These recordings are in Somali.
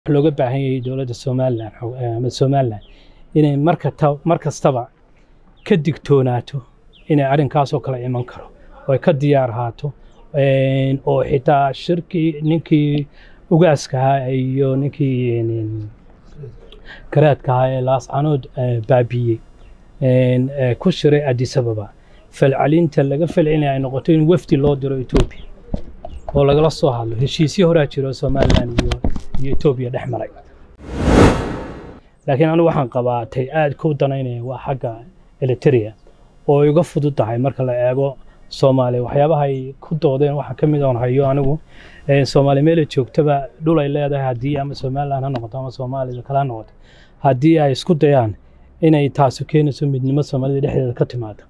looga baahan yahay dowladda somalilan ama somalilan inay markata mar kastaba ka digtoonaato inay arrinkaasoo kale iman karo oo ay ka diyaar ahaato oo xitaa shirkii ninkii ugaaska ahaa iyo ninkii garaadka ahaa ee laascanood baabiiyey ku shiray addis ababa falcelinta laga falcelinaya ay noqoto in wafdi loo diro etoobiya oo lagala soo hadlo heshiisyo horaa jiro somalilan iyo iyo etoobiya dhex maray laakiin anigu waxaan qabaa tay aad ku danaynaya waa xagga eliteria oo ay uga fudud tahay marka la eego soomaaliya waxyaabaha ay ku doodeen waxaa ka mid oon hayo anigu soomaaliya meela joogtaba dhul ay leedahay haddii ama somalilan ha noqoto ama soomaalida kale ha noqoto haddii ay isku dayaan inay taasi keenayso midnimo soomaalida dhexdeeda ka timaado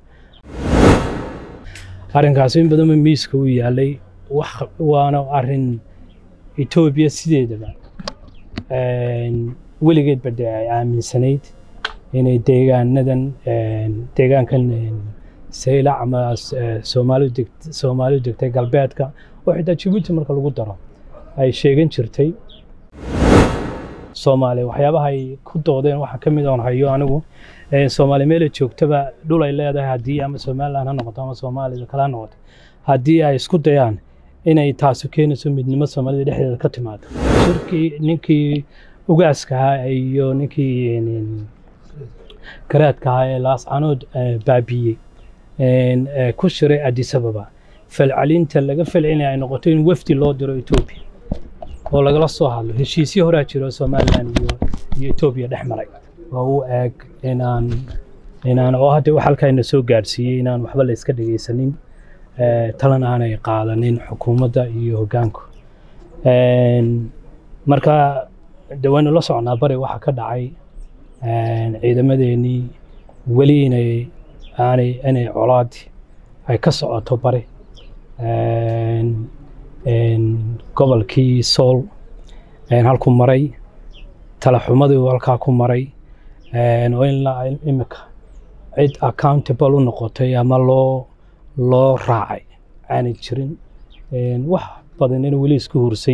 arrinkaasi in badanba miiska u yaalay waana arrin etoobiya sideedaba weligeedba de ay aaminsanayd inay deegaanadan deegaankan saylac ama soomaalidu degtay galbeedka oo xitaa jibuuti marka lagu daro ay sheegan jirtay soomaaliya waxyaabaha ay ku doodeen waxaa ka mid oon hayo anigu soomaaliya meela joogtaba dhul ay leedahay haddii ama somalilan ha noqoto ama soomaalida kale ha noqoto haddii ay isku dayaan inay taasi keenayso midnimo soomaalida dhexdeeda ka timaado shirkii ninkii ugaaska ahaa iyo ninkii garaadka ahaa ee laascanood baabiiyey ku shiray addis ababa falcelinta laga falcelinaya ay noqoto in wafdi loo diro etoobiya oo lagala soo hadlo heshiisyo horaa jiro somalilan iyo iyo etoobiya dhex maray oo u eeg inaan inaan oo hadda wax halkaayna soo gaadhsiiyey inaan waxba la iska dhegaysanin talan aanay qaadanin xukuumadda iyo hoggaanku marka de waynu la socnaa bari waxaa ka dhacay ciidamadeenii weli inay aanay inay colaadi ay ka socoto bari gobolkii sool halku maray talaxumadii halkaa ku maray oo in la imika cid accountable u noqotay ama loo loo raacay aanay jirin wax badan in weli isku hursan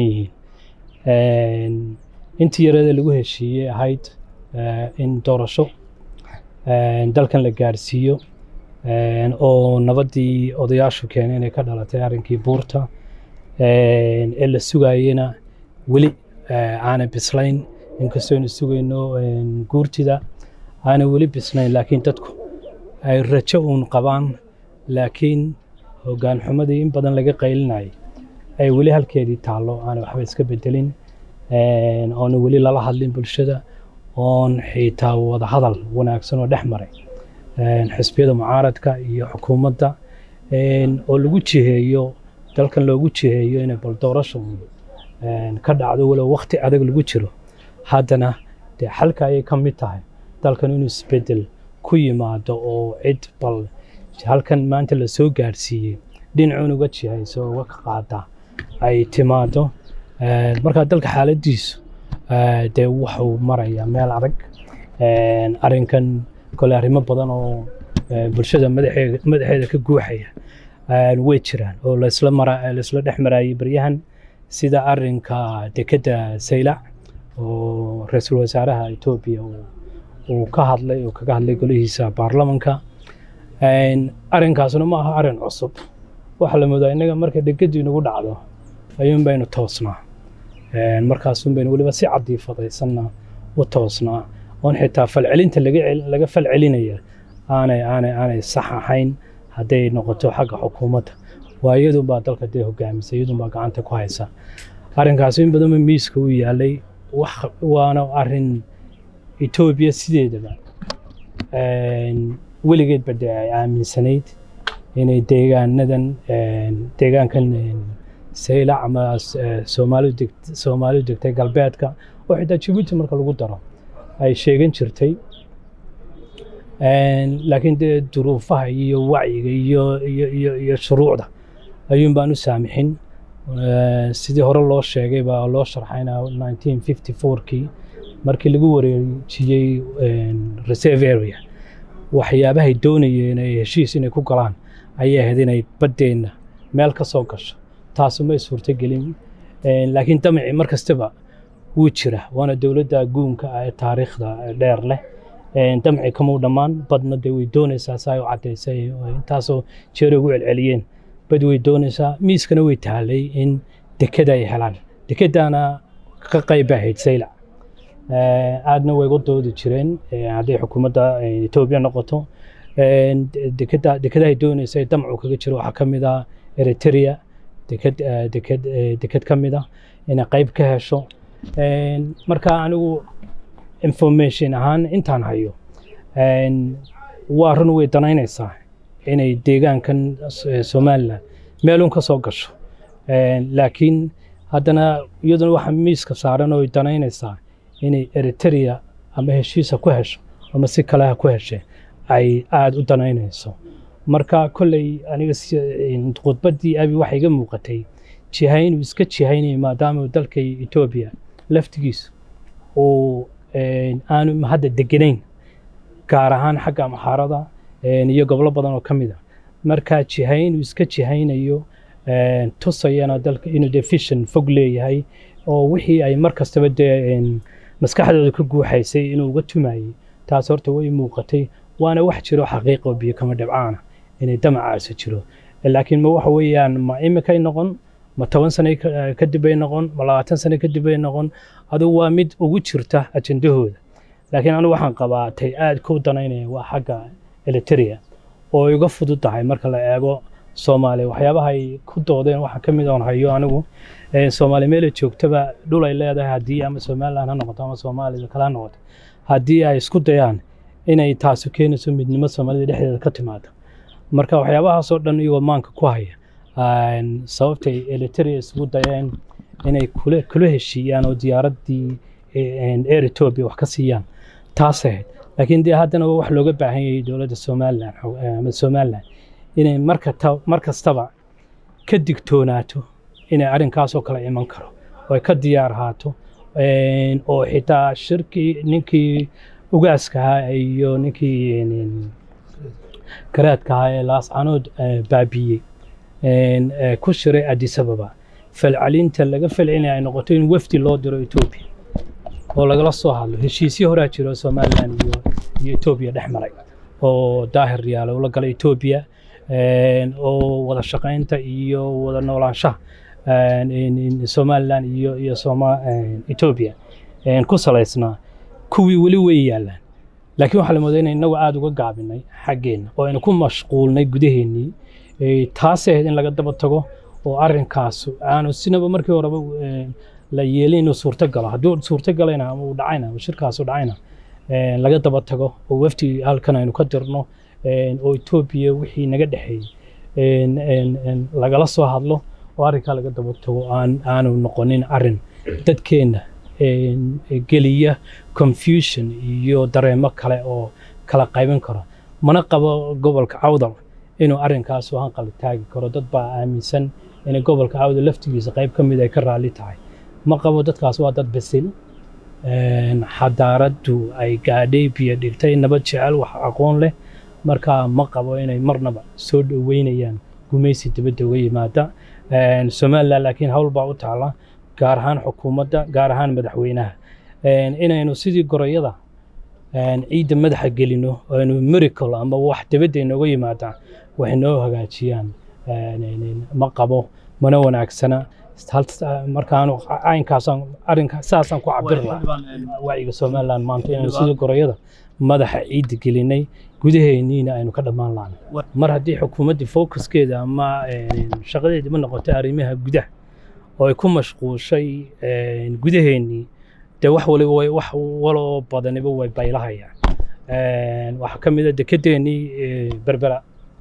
yihiin intii yareeda lagu heshiiyey ahayd in doorasho dalkan la gaadhsiiyo oo nabaddii odayaashu keenay inay ka dhalatay arrinkii buurta ee la sugayena weli aanay bislayn inkastoo aynu sugayno guurtida aanay weli bislayn laakiin dadku ay rajo uun qabaan laakiin hoggaan xumadii in badan laga qaylinayay ay weli halkeedii taallo aanay waxba iska bedelin oona weli lala hadlin bulshada oon xitaa wada hadal wanaagsan oo dhex maray xisbiyada mucaaradka iyo xukuumadda oo lagu jiheeyo dalkan loogu jiheeyo inay bal doorasha ka dhacdo walow wakti adag lagu jiro haddana dee xalka ayay ka mid tahay dalkan inuu isbedel ku yimaado oo cid bal halkan maanta la soo gaadhsiiyey dhinacuun uga jihayso uga ka qaada ay timaado markaa dalka xaaladdiisu dee wuxuu marayaa meel adag arrinkan kole arrimo badan oo bulshada madaxeeda ka guuxaya way jiraan oo laisla mara laisla dhex maraayay baryahan sida arrinka dekedda saylac oo ra-iisul wasaaraha etoobiya uu ka hadlay oo kaga hadlay golihiisa baarlamanka arrinkaasna ma aha arrin cusub waxaa la moodaa innaga marka dekeddu inagu dhacdo ayuun baynu toosnaa markaasun baynu weliba si cadiifadaysanna u toosnaa oon xitaa falcelinta laga falcelinaya aanay aanay aanay sax ahayn hadday noqoto xagga xukuumadda waa iyadunbaa dalka dee hogaamisa iyadunbaa gacanta ku haysa arrinkaasi in badanba miiska u yaalay waana arrin etoobiya sideedaba weligeedba de ay aaminsanayd inay deegaanadan deegaankan saylac ama soomaalidu degtay galbeedka oo xitaa jibuuti marka lagu daro ay sheegan jirtay laakiin dee duruufaha iyo wacyiga iyo iyo iyo shuruucda ayuun baan u saamixin sidii hore loo sheegay baa loo sharxayna nineteen fifty fourkii markii lagu wareejiyey reserve area waxyaabahay doonayeen ay heshiis inay ku galaan ayay ahayd inay baddeenna meel ka soo gasho taasu may suurtogelin laakiin damicii mar kastaba wuu jira waana dowladda guunka ah ee taariikhda dheer leh damci kamau dhammaan badna dee way doonaysaa saa u caddaysay intaasoo jeer ugu celceliyeen bad way doonaysaa miiskana way tahalay in dekeda ay helaan dekedana ka qayb ahayd saylac aadna way uga doodi jireen hadday xukuumadda etoobiya noqoto dekeda dekedahay doonaysa damcu kaga jiro waxaa ka mid ah eritrea deked deked deked ka mid ah inay qayb ka hesho marka anigu information ahaan intaan hayo waa run way danaynaysaa inay deegaankan somalilan meelun ka soo gasho laakiin haddana iyaduna waxa miiska saaran oo ay danaynaysaa inay eritrea ama heshiisa ku hesho ama si kale ha ku heshe ay aada u danaynayso marka kolley aniga khudbaddii abi waxay iga muuqatay jihaynuu iska jihaynayo maadaama dalka etoobiya laftigiisa uu aanu hadda deganayn gaar ahaan xagga amxaarada iyo gobolo badan oo ka mid a marka jihaynuu iska jihaynayo tusayana dalka inuu dee fishan fog leeyahay oo wixii ay mar kastaba dee maskaxdooda ka guuxaysay inuu uga tumayey taas horta way muuqatay waana wax jiro xaqiiqo biyo kama dhibcaana inay damacaasi jiro laakiin ma waxa weeyaan ma imikay noqon ma toban sano kadib bay noqon ma labaatan sano kadib bay noqon adigu waa mid ugu jirta ajendahooda laakiin anigu waxaan qabaa tay aad ku danaynaya waa xagga eliteria oo ay uga fudud tahay marka la eego soomaaliya waxyaabaha ay ku doodeen waxaa ka mid oon hayo anigu soomaaliya meelay joogtaba dhul ay leedahay haddii ama somaliland ha noqoto ama soomaalida kale ha noqoto haddii ay isku dayaan inay taasi keenayso midnimo soomaalida dhexdeeda ka timaado marka waxyaabahaasoo dhan iyagoo maanka ku haya sababtay eliteria isugu dayeen inay kula kula heshiiyaan oo diyaaraddii air ethiopia wax ka siiyaan taas ahayd laakiin dee haddana waa wax looga baahan yahay dowladda somaliland ama somaliland inay markata mar kastaba ka digtoonaato inay arrinkaasoo kale iman karo oo ay ka diyaar ahaato oo xitaa shirkii ninkii ugaaska ahaa iyo ninkii garaadka ahaa ee laascanood baabiiyey ku shiray addis ababa falcelinta laga falcelinaya ay noqoto in wafdi loo diro etoobiya oo lagala soo hadlo heshiisyo horaa jiro somaliland iyo iyo etoobiya dhex maray oo daahir yaala ula gala etoobiya oo wada shaqaynta iyo wada noolaanshaha somaliland iyo iyo etoobiya ku salaysnaa kuwii weli way yaallaan laakiin waxaa la moodaa inay inagu aada uga gaabinay xaggeenna oo aynu ku mashquulnay gudaheennii taasay ahayd in laga daba tago oo arrinkaas aanu sinaba markii horeba la yeelin inuu suurto galo hadduu suurto galayna ama uu dhacayna shirkaasu dhacayna laga daba tago oo wafti halkan aynu ka dirno oo etoobiya wixii naga dhexeeyey lagala soo hadlo oo arrinkaa laga daba tago aan aanu noqonin arrin dadkeenna geliya confusion iyo dareemo kale oo kala qaybin karo mana qabo gobolka cawdal inuu arrinkaas hanqal taagi karo dad baa aaminsan in gobolka cawdal laftigiisa qayb ka mid ay ka raalli tahay ma qabo dadkaas waa dad basil xadaaraddu ay gaadhay biyo dhigtay nabad jecel wax aqoon leh marka ma qabo inay marnaba soo dhoweynayaan gumaysi dibadda uga yimaada somaliland laakiin hawl baa u taala gaar ahaan xukuumadda gaar ahaan madaxweynaha inaynu sidii gorayada ciidda madaxa gelino aynu miracle ama wax dibadda inooga yimaada wax inoo hagaajiyaan ma qabo mana wanaagsana markaan caynkaasaan arrinka saasaan ku cabir lahaa wacyiga somaliland maanta inaynu sidii gorayada madaxa ciidda gelinay gudaheenniina aynu ka dhammaan lahayn mar haddii xukuumaddii focuskeeda ama shaqadeedii ma noqotay arrimaha gudaha oo ay ku mashquushay gudaheennii dee wax waliba way wax waloo badaniba way baylahayaan waxaa ka mid a dekedeennii berbera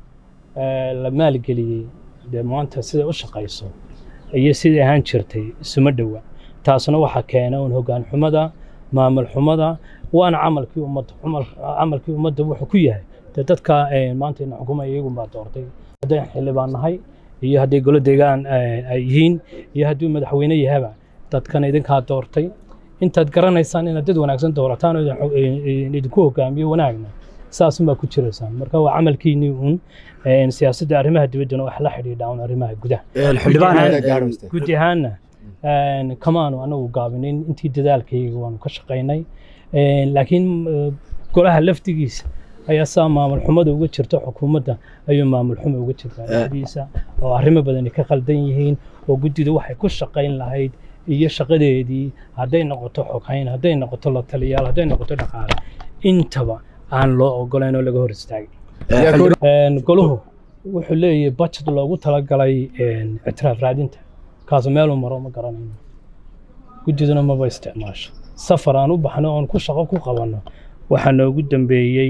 la maalgeliyey dee maanta siday u shaqayso iyo sidai ahaan jirtay isuma dhowa taasna waxaa keena un hoggaan xumada maamul xumada waana camalkii ummadda camalkii ummadda wuxuu ku yahay dee dadka maanta ina xukumaya iyagun baa doortay hadday xildhibaan nahay iyo hadday golo deegaan ay yihiin iyo hadduu madaxweyne yahaba dadkan idinkaa doortay intaad garanaysaan inaad dad wanaagsan doorataan oo idinku hogaamiyo wanaagna saasunbaa ku jiraysaan marka waa camalkiinii uun siyaasadda arrimaha dibaddana wax la xidhiidha un arrimaha gudaha guud ahaanna kamaanu anagu gaabinin intii dadaalkayga waanu ka shaqaynay laakiin golaha laftigiisa ayaa saa maamul xumada uga jirta xukuumadda ayuu maamul xumo uga jirtaa dhexdiisa oo arrimo badani ka qaldan yihiin oo guddida waxay ku shaqayn lahayd iyo shaqadeedii hadday noqoto xoghayn hadday noqoto la taliyaal hadday noqoto dhaqaale intaba aan loo ogolayn oo laga hor istaagin goluhu wuxuu leeyahay budget loogu talagalay ictiraaf raadinta kaasu meeluu maro ma garanayno guddiduna maba isticmaasho safar aan u baxno oon ku shaqo ku qabanno waxaa noogu dambeeyey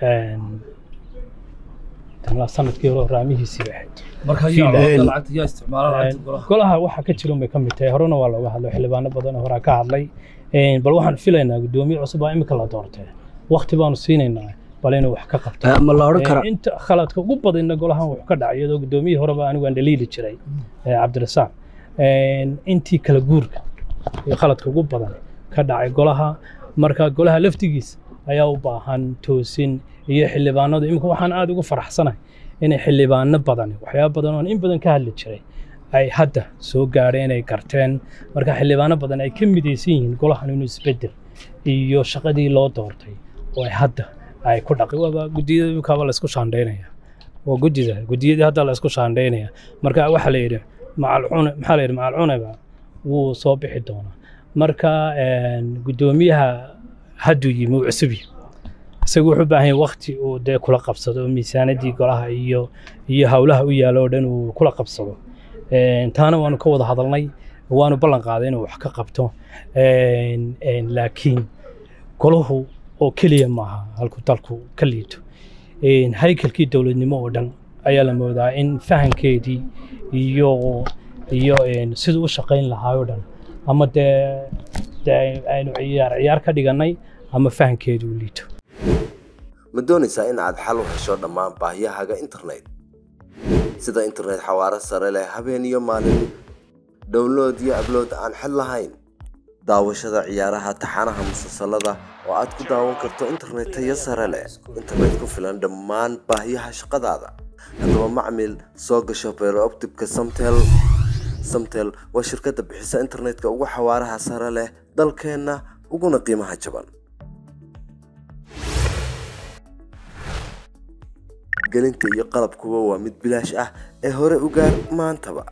sanadkii hore raamihiisii bay ahayd golaha waxa ka jira bay ka mid tahay horena waa looga hadlay xildhibaano badan horaa ka hadlay bal waxaan filaynaa guddoomiye cusub baa imika la doortee wakti baanu siinaynaa bal inuu wax ka qabto ma la odhan karaa inta khaladka ugu badanna golahan wuxuu ka dhacay iyadoo guddoomiyihii horeba anigu aan dhaliili jiray cabdirasaaq intii kala guurka iyo khaladka ugu badan ka dhacay golaha marka golaha laftigiisa ayaa u baahan toosin iyo xildhibaanadu imika waxaan aada ugu faraxsanahay inay xildhibaano badan waxyaaba badan oon in badan ka hadli jiray ay hadda soo gaadheen ay garteen marka xildhibaano badan ay ka midaysan yihiin golahan inuu isbedel iyo shaqadii loo doortay oo ay hadda ay ku dhaqi waaba guddiyada imikaaba laysku shaandhaynaya waa guddida guddiyadii hadda laysku shaandhaynaya marka waxaa la yidhi macalcune maxaa la yidhi macalcuneba wuu soo bixi doonaa marka guddoomiyaha hadduu yimi uu cusub yahay isagu wuxuu u baahan yahay wakti uu dee kula qabsado miisaanadii golaha iyo iyo howlaha u yaalo oo dhan uu kula qabsado taana waanu ka wada hadalnay waanu ballan qaaday inuu wax ka qabto laakiin golahu oo keliya maaha halku dalku ka liito haykalkii dowladnimo oo dhan ayaa la moodaa in fahankeedii iyo iyo siduu u shaqayn lahaa oo dhan ama dee dee aynu ciyaar ciyaar ka dhigannay ama fahankeedu u liito ma doonaysaa in aad xal u hesho dhammaan baahiyahaaga internet sida internet xawaaro sare leh habeen iyo maalin download iyo ablood aan xid lahayn daawashada ciyaaraha taxanaha musalsalada oo aad ku daawan karto internet tayo sare leh internet ku filan dhammaan baahiyaha shaqadaada haddaba macmil soo gasho beerooptibka samtel samtel waa shirkadda bixisa internetka ugu xawaaraha sare leh dalkeenna uguna qiimaha jaban gelinta iyo qalabkuba waa mid bilaash ah ee hore u gaar maantaba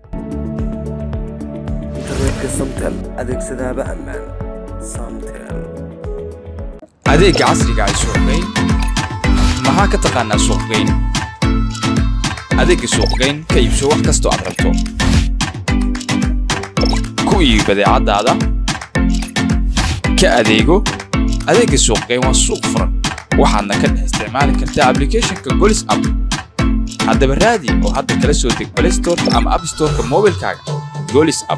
internetka samtel adeegsadaaba ammaan samtel adeegga casriga ay suuqgeyn maxaa ka taqaanaa suuqgeyn adeegga suuqgeyn ka iibso wax kastoo aad rabto ku iibi badeecadaada ka adeego adeegga suuqgeyn waa suuq furan waxaadna ka dhex isticmaali kartaa ablicathonka golis app haddaba raadi oo hadda kala soo deg play storeka ama app storeka moobilkaaga golis app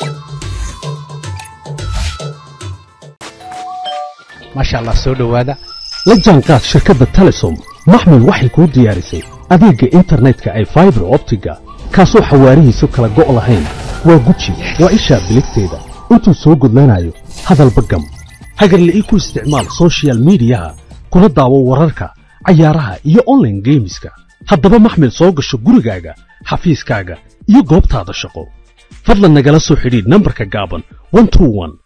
maasha allah soo dhowaada la jaanqaad shirkadda telesom maxmil waxay kuu diyaarisay adeegga internetka ay faibar optiga kaasoo xawaarihiisu kala go' lahayn waa guji waa ishaa biligteeda intuu soo gudlanayo hadalba gam hagarla ii ku isticmaal soshiyal miidiyaha kuna daawo wararka cayaaraha iyo onlaine geemiska haddaba maxmil soo gasho gurigaaga xafiiskaaga iyo goobtaada shaqo fadlan nagala soo xidhiidh nambarka gaaban